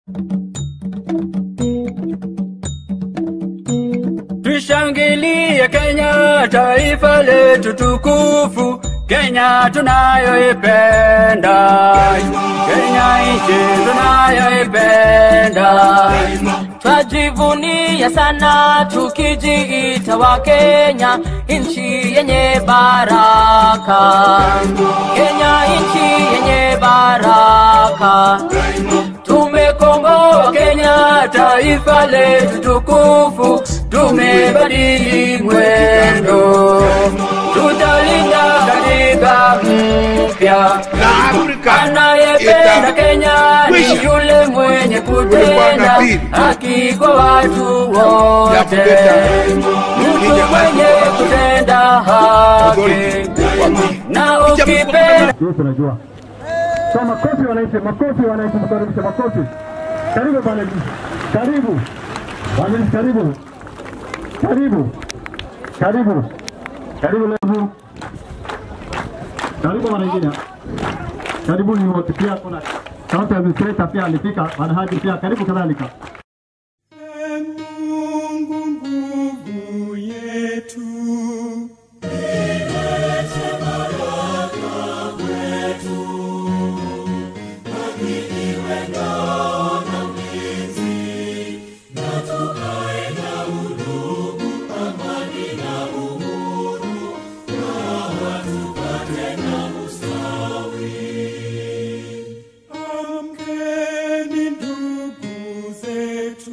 Tushangilie Kenya, taifa letu tukufu, Kenya tunayoipenda, Kenya nchi tunayoipenda. Twajivunia sana tukijiita wa Kenya, nchi yenye baraka. Kenya nchi yenye baraka. Tumekomboa Kenya, taifa letu tukufu, tumebadili mwendo, tutalinda katiba mpya. Anayependa Kenya ni yule mwenye kutenda haki kwa watu wote, mtu mwenye kutenda haki na ukipenda Hiyo tunajua. So makofi wananchi, makofi wananchi, mkaribisha makofi. Karibu bwana Jisi. Karibu. Wananchi karibu. Karibu. Karibu. Karibu leo. Karibu wanaingine. Karibuni wote pia kuna sauti ya administrator pia alifika, wanahaji pia karibu kadhalika. Mungu nguvu yetu. Amkeni ndugu zetu,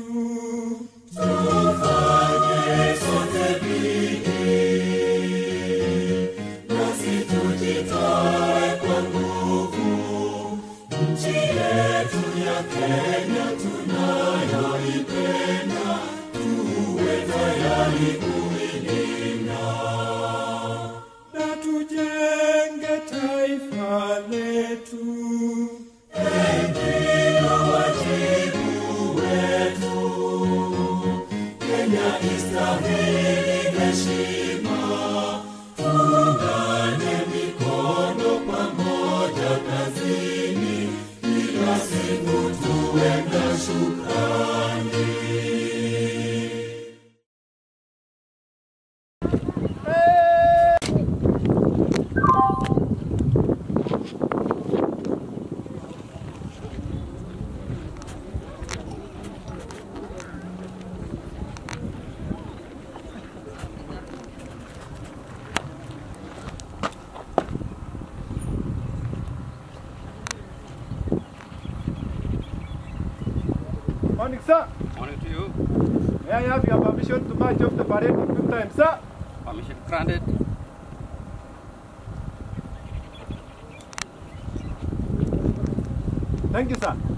na tujenge taifa letu. Morning, sir. Morning to you. May I have your permission to march off the parade in good time, sir? Permission granted. Thank you, sir.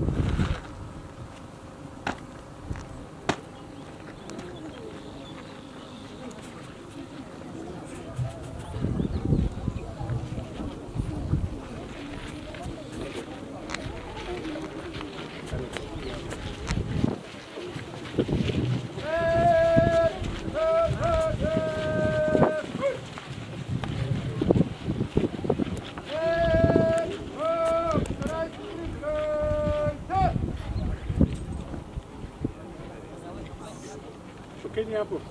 Shukeni hapo.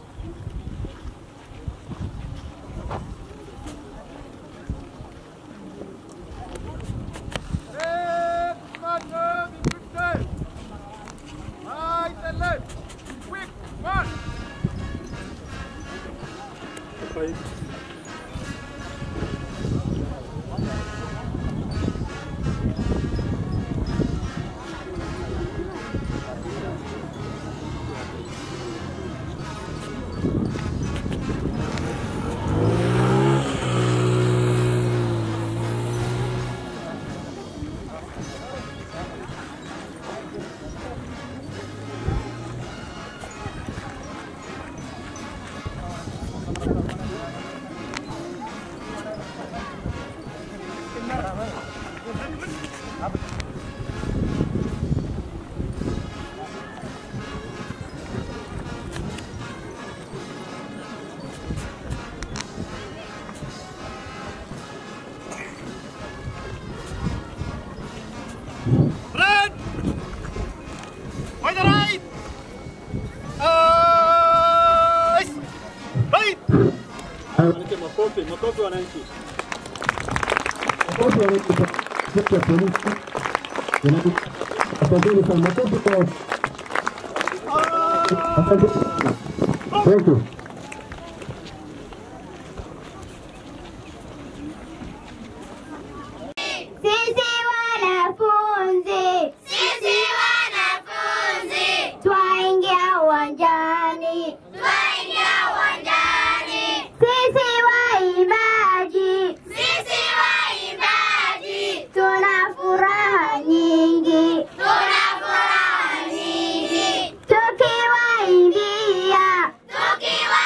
Wananchi makofi, makofi wananchi. Makofi wananchi kwa sekta ya polisi. Wananchi, Asanteni sana, makofi kwa Asante sana. Thank you. Sisi wanafunzi, sisi wanafunzi, twaingia uwanjani, twaingia uwanjani. Sisi waimbaji, sisi waimbaji, tuna furaha nyingi, tuna furaha nyingi, tukiwaimbia, tukiwa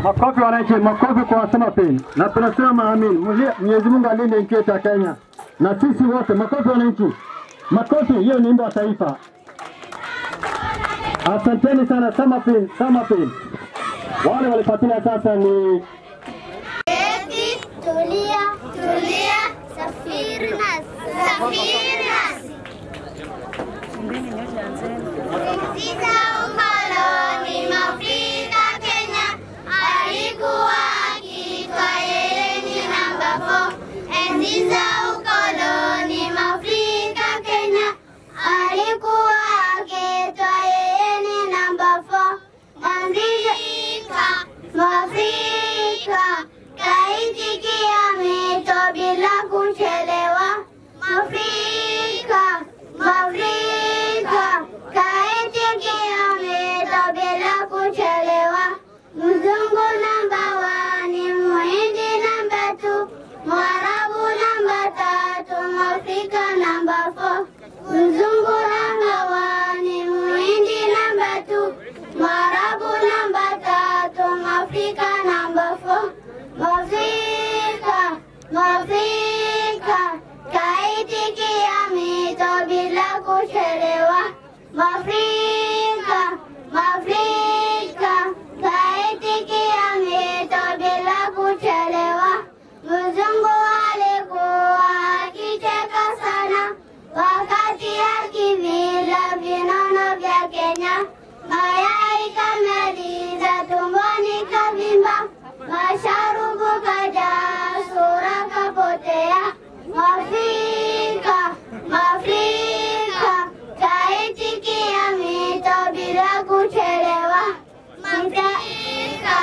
Makofi wananchi, makofi kwa wasema pili, na tunasema amin. Mwenye- Mwenyezi Mungu alinde nchi yetu ya Kenya na sisi wote. Makofi wananchi, makofi. Hiyo ni wimbo wa taifa. Asanteni sana Samapin, Samapin. Wale walifuatilia sasa ni Keti, tulia, tulia, safiri nasi, safiri nasi. Sita ukoloni Mwafrika Kenya alikuwa akiitwa yeye ni namba 4. Enzi za ukoloni Mwafrika Kenya alikuwa akiitwa yeye ni namba 4. Mwafrika, Mwafrika kaitikia mito bila kuchelewa. Mwafrika, Mwafrika kaitikia mito bila kuchelewa. Mzungu namba wani, Muhindi namba tu, Mwarabu namba tatu, Mwafrika namba four. Mzungu namba wani, Muhindi namba tu, Mwarabu namba tatu, Mwafrika namba four. Mwafrika, Mwafrika kaitikia mito bila kuchelewa. Mwafrika, Mwafrika kaitikia mito bila kuchelewa. Mzungu alikuwa akicheka sana wakati akivila vinono vya Kenya. Mayai kamaliza tumboni kavimba, masharubu kajaa, sura kapotea. Mwafrika, Mwafrika kaitikia mito bila kuchelewa. Mwafrika,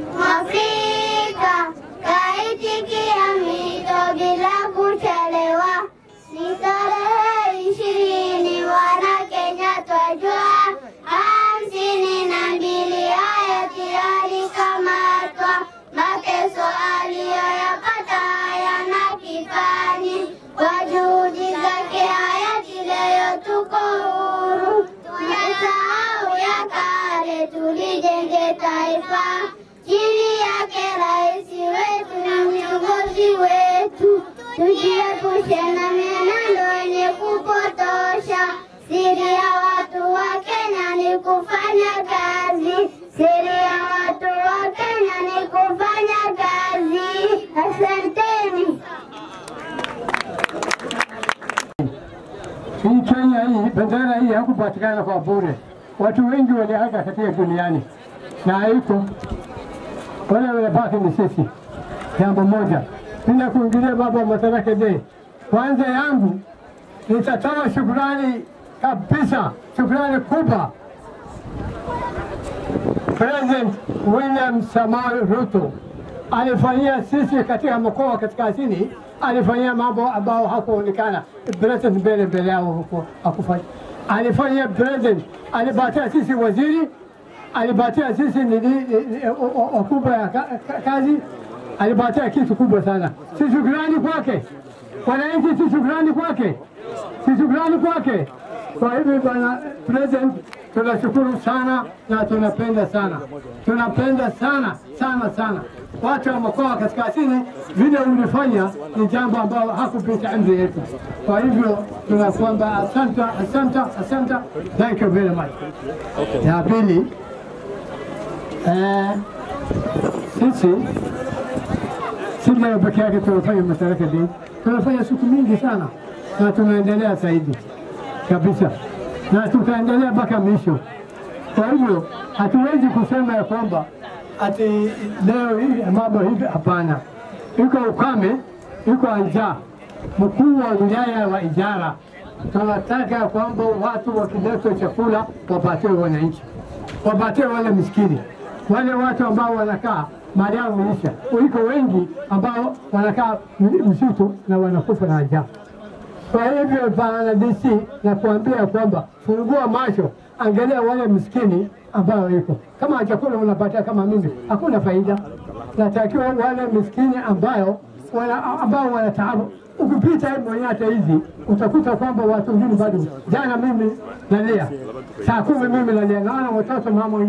Mwafrika kaitikia mito bila kuchelewa. Ni tarehe ishirini wana Kenya twajua, hamsini na mbili hayati alikamatwa, mateso aliyoyapata hayana kifani. Kwa juhudi zake hayati leo tuko huru, tumesahau ya kale, tulijenge taifa chini yake rais wetu na viongozi wetu, tujiepushe na mienendo yenye kupotosha. Siri ya watu wa Kenya ni kufanya kazi, siri ya watu wa Kenya ni kufanya kazi. Asanteni. hii Kenya hii, bendera hii hakupatikana kwa bure. Watu wengi waliaga katika duniani na haiko wale wamebaki ni sisi. Jambo moja, bila kuingilia baba wa Madaraka Day, kwanza yangu nitatoa shukrani kabisa, shukrani kubwa President William Samoei Ruto alifanyia sisi katika mkoa wa kaskazini, alifanyia mambo ambayo hakuonekana president mbele mbele yao huko hakufanya. Alifanyia president, alipatia sisi waziri, alipatia sisi nini eh, o- o- wakubwa ya ka- ka- kazi, alipatia kitu kubwa sana. Si shukrani kwake wananchi, si shukrani kwake, si shukrani kwake. Kwa hivyo bwana president, tunashukuru sana na tunapenda sana, tunapenda sana sana sana watu wa mkoa wa kaskazini. Vile ulifanya ni jambo ambalo hakupita amri yetu. Kwa hivyo tunakwamba asante, asante, asante, thank you very much. Ya pili eh, sisi si leo peke yake tunafanya Madaraka Day, tunafanya siku mingi sana na tunaendelea zaidi kabisa, na tutaendelea mpaka mwisho. Kwa hivyo hatuwezi kusema ya kwamba ati leo hii mambo hivi, hapana. Iko ukame, iko njaa. Mkuu wa wilaya wa Ijara tunataka kwamba watu wakiletwa chakula wapatiwe wananchi, wapatiwe wale miskini, wale watu ambao wanakaa mali yao imeisha. Iko wengi ambao wanakaa msitu na wanakufa na njaa. Kwa hivyo bwana DC nakuambia kwamba fungua macho, angalia wale miskini ambao iko kama chakula unapatia kama mimi, hakuna faida. Natakiwa wale miskini ambayo wana, ambao wana taabu. Ukipita hii Monyata hizi utakuta kwamba watu wengine bado. Jana mimi nalia saa kumi, mimi nalia, naona watoto mama wengine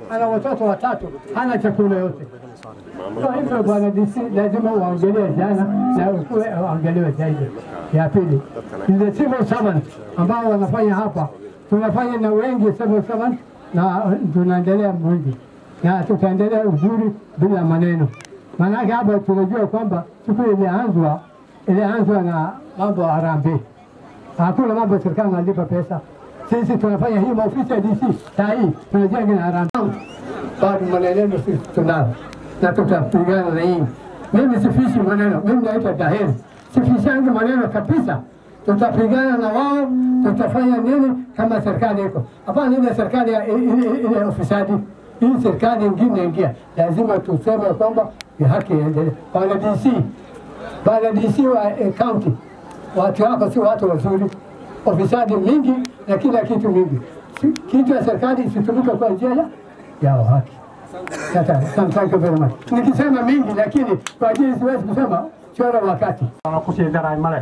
ana watoto watatu, hana chakula yote. Kwa hivyo bwana DC lazima uangalie jana na ukuwe uangaliwe zaidi. Ya pili, the civil servant ambao wanafanya hapa, tunafanya na wengi civil servant na tunaendelea mwingi na tutaendelea uzuri bila maneno. Maanake hapa tunajua kwamba siku ilianzwa ilianzwa na mambo ya harambee, hakuna mambo ya serikali analipa pesa. Sisi tunafanya hii maofisi ya DC saa hii tunajenga na harambee, bado maneno sisi tunao na tutapigana na hii. Mimi sifishi maneno, mimi naitwa Daheri, sifishangi maneno kabisa. Tutapigana na wao, tutafanya nini kama serikali iko hapana, ile serikali ya- ile ile ufisadi, hii serikali ingine ingia, lazima tuseme kwamba ni haki iendelee. Bwana DC, bwana DC wa eh, county, watu wako si watu wazuri, ufisadi mingi na kila kitu mingi. Si- Kitu ya serikali isitumike kwa njia ya ya haki. Sasa, thank you very much. Nikisema mingi lakini kwa ajili siwezi kusema chora wakati. kusii daray male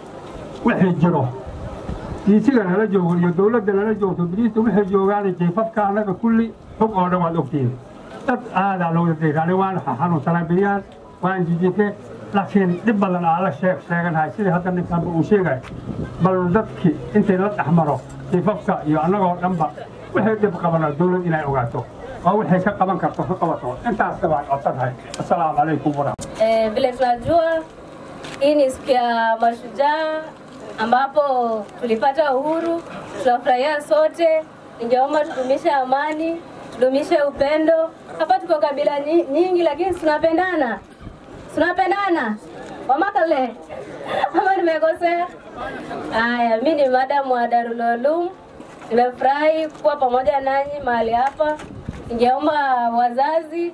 wixii jiro diisiga nala joogo iyo dowladda nala joogto biliista waxay joogaan jiifafka annaga kulli xog oo dhan waad ogtiin dad aadaa looga deegaanay waan xanuunsanaa beriyaan waan jijite laakiin dhib badan aa la sheeg sheeganahay sidii hadda ninkaanba uu sheegay bal dadki intay la dhexmaro jiifafka iyo annagoo dhanba waxay dhib qabana dowlad inay ogaato oo waxay ka qaban karto ka qabato intaasna waan codsantahay assalaamu calaykum waraxmat Eh, vile tunajua hii ni siku ya mashujaa ambapo tulipata uhuru, tunafurahia sote. Ningeomba tudumishe amani, tudumishe upendo. Hapa tuko kabila nyi- nyingi, lakini tunapendana, tunapendana wamakale ama nimekosea? Haya, mi ni madamu wa Darul Uloom. Nimefurahi kuwa pamoja nanyi mahali hapa. Ningeomba wazazi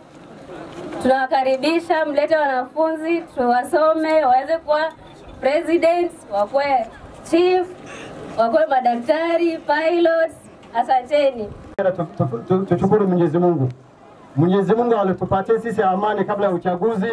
tunawakaribisha mlete wanafunzi tuwasome waweze kuwa president wakuwe chief wakuwe madaktari pilots asanteni Tu- tu- tu- Tushukuru Mwenyezi Mungu. Mwenyezi Mungu alitupatia sisi amani kabla ya uchaguzi.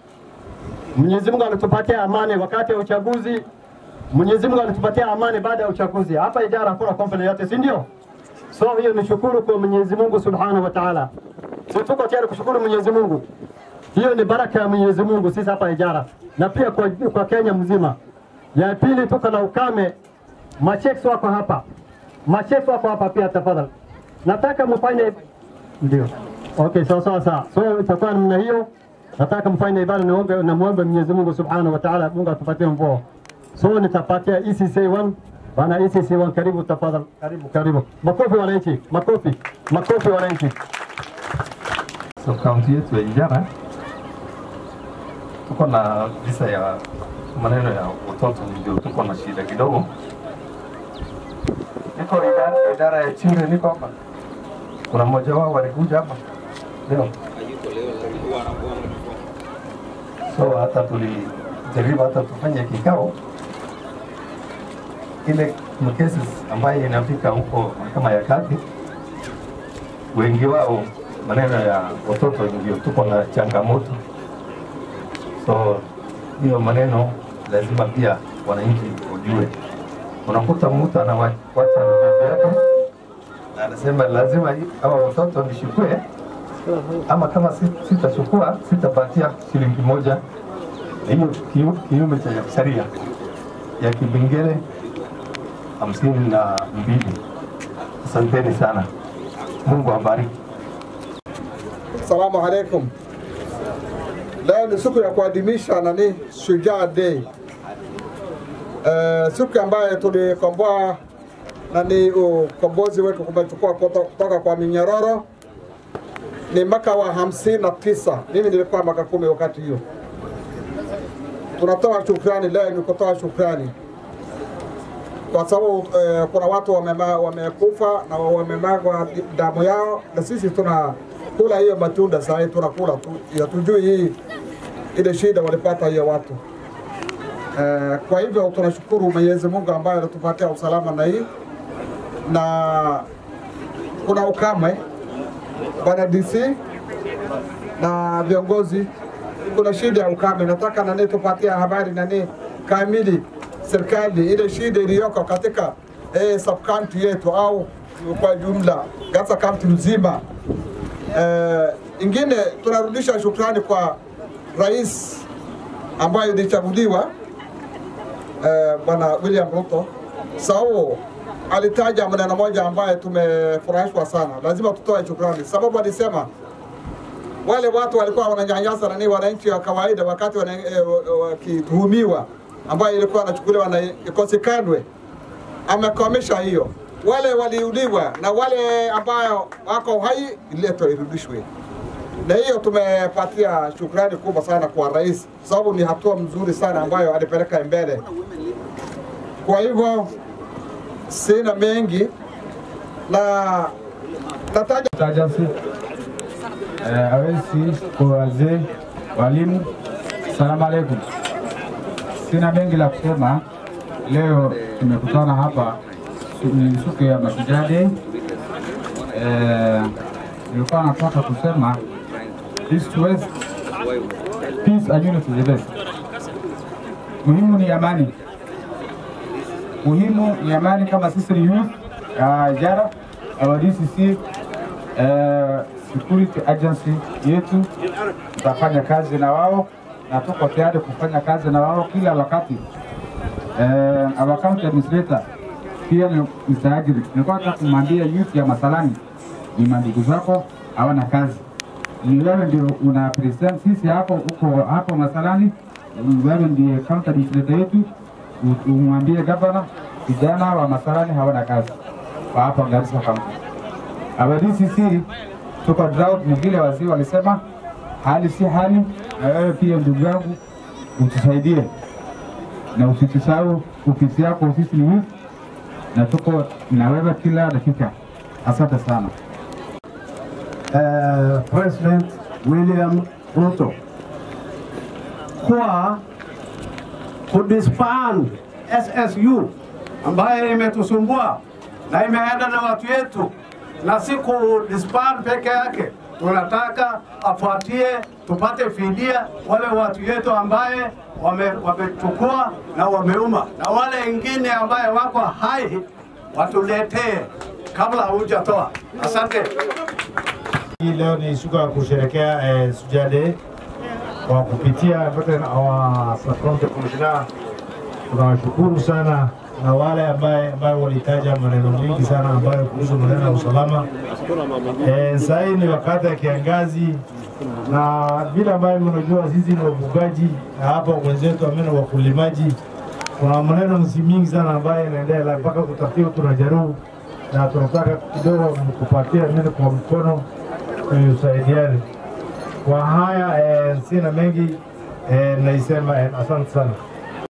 Mwenyezi Mungu alitupatia amani wakati wa uchaguzi. Mwenyezi Mungu alitupatia amani baada ya uchaguzi. Hapa Ijara hakuna conflict yote, si ndio? So hiyo ni shukuru kwa Mwenyezi Mungu Subhanahu wa Ta'ala. Sisi tuko tayari kushukuru Mwenyezi Mungu. Hiyo ni baraka ya Mwenyezi Mungu sisi hapa Ijara na pia kwa, kwa Kenya mzima. Ya pili tuko na ukame, macheks wako hapa, macheks wako hapa pia, tafadhali nataka mfanye ndio. Okay, sawa sawa sawa. So itakuwa namna hiyo, nataka mfanye ibada, niombe na muombe Mwenyezi Mungu Subhanahu wa Ta'ala, Mungu atupatie mvua. So nitapatia ECC 1 bana, ECC 1 karibu tafadhali, karibu karibu. Makofi wananchi, makofi, makofi wananchi. So kaunti yetu ya Ijara tuko na visa ya maneno ya watoto, ndio tuko na shida kidogo. Niko idara, idara ya children, niko hapa. Kuna mmoja wao walikuja hapa leo, so hata tulijaribu hata tufanye kikao ile cases ambayo inafika huko mahakama ya kati, wengi wao maneno ya watoto ndio tuko na changamoto, so hiyo maneno lazima pia wananchi wajue. Unakuta mtu anawacha ndugu yake na anasema lazima hii- hawa watoto nishukue, ama kama si- sitachukua sitapatia shilingi moja. Hiyo kiu- kinyume cha sheria ya kipengele hamsini na mbili. Asanteni sana, Mungu awabariki. Assalamu alaikum. Leo ni siku ya kuadhimisha nani Shujaa Day. Eh, siku ambayo tulikomboa nani ukombozi wetu kumechukua kuto- kutoka kwa minyororo ni mwaka wa hamsini na tisa. Mimi nilikuwa mwaka kumi wakati hiyo. Tunatoa shukrani leo, ni kutoa shukrani kwa sababu eh, kuna watu wamema- wamekufa na wamemagwa damu yao, na sisi tunakula hiyo matunda saa hii tunakula tu, hatujui hii ile shida walipata hiyo watu eh, kwa hivyo tunashukuru Mwenyezi Mungu ambaye anatupatia usalama na hii na kuna ukame bwana DC na viongozi, kuna shida ya ukame. Nataka nani tupatia habari nani kamili serikali ile shida iliyoko katika eh, sub county yetu au kwa jumla Garissa county mzima Eh, ingine tunarudisha shukrani kwa rais ambaye ilichaguliwa eh, bwana William Ruto, sababu alitaja maneno moja ambaye tumefurahishwa sana, lazima tutoe shukrani, sababu alisema wale watu walikuwa wananyanyasa nani wananchi wa kawaida wakati wana- eh, wakituhumiwa ambayo ilikuwa anachukuliwa na ikosekandwe, amekomesha hiyo. Wale waliuliwa na wale ambayo wako hai iletwe irudishwe, na hiyo tumepatia shukrani kubwa sana kwa rais, sababu ni hatua mzuri sana ambayo alipeleka mbele. Kwa hivyo sina mengi na nataja Agency eh, awesi kwa wazee, walimu, salamu alaikum. Sina mengi la kusema. Leo tumekutana hapa ni siku ya Mashujaa Day. Eh, nilikuwa nataka kusema East West, peace and unity is the best. Muhimu ni amani, muhimu ni amani. Kama sisi ni youth uh, jara our DCC uh, security agency yetu tutafanya kazi na wao na tuko tayari kufanya kazi na wao kila wakati. Uh, our county administrator pia ni msaajiri. Nilikuwa nataka kumwambia youth ya Masalani, ni mandugu zako hawana kazi, ni wewe ndio una present sisi hapo uko hapo Masalani, wewe ndiye county administrator yetu, u- umwambie gavana vijana wa Masalani hawana kazi wa hapa Garissa County. Our DCC tuko drought, ni vile wazee walisema hali si hali, na wewe pia ndugu yangu utusaidie na usitusahau ofisi yako, ofisi ni youth, na tuko na wewe kila dakika. Asante sana. uh, President William Ruto kwa kudisband SSU ambaye imetusumbua na imeenda na watu yetu, na si kudisband peke yake, tunataka afuatie tupate fidia wale watu yetu ambaye wame- wamechukua na wameuma, na wale wengine ambaye wako hai watuletee kabla hujatoa. Asante. Hii leo ni siku ya kusherekea eh, Shujaa Day kwa kupitia Veteran our Sub-County Commissioner. Tunawashukuru sana na wale ambaye ambayo walitaja maneno mengi sana ambayo kuhusu maneno ya usalama. Eh, sasa hii ni wakati ya kiangazi na vile ambayo mnajua sisi ni wafugaji na hapa wenzetu amena wakulimaji, kuna maneno msi mingi sana ambayo inaendelea mpaka kutafiwa, tunajaribu na tunataka kidogo mkupatia neno kwa mkono tusaidiane. Kwa haya eh, sina mengi eh, naisema eh, asante sana.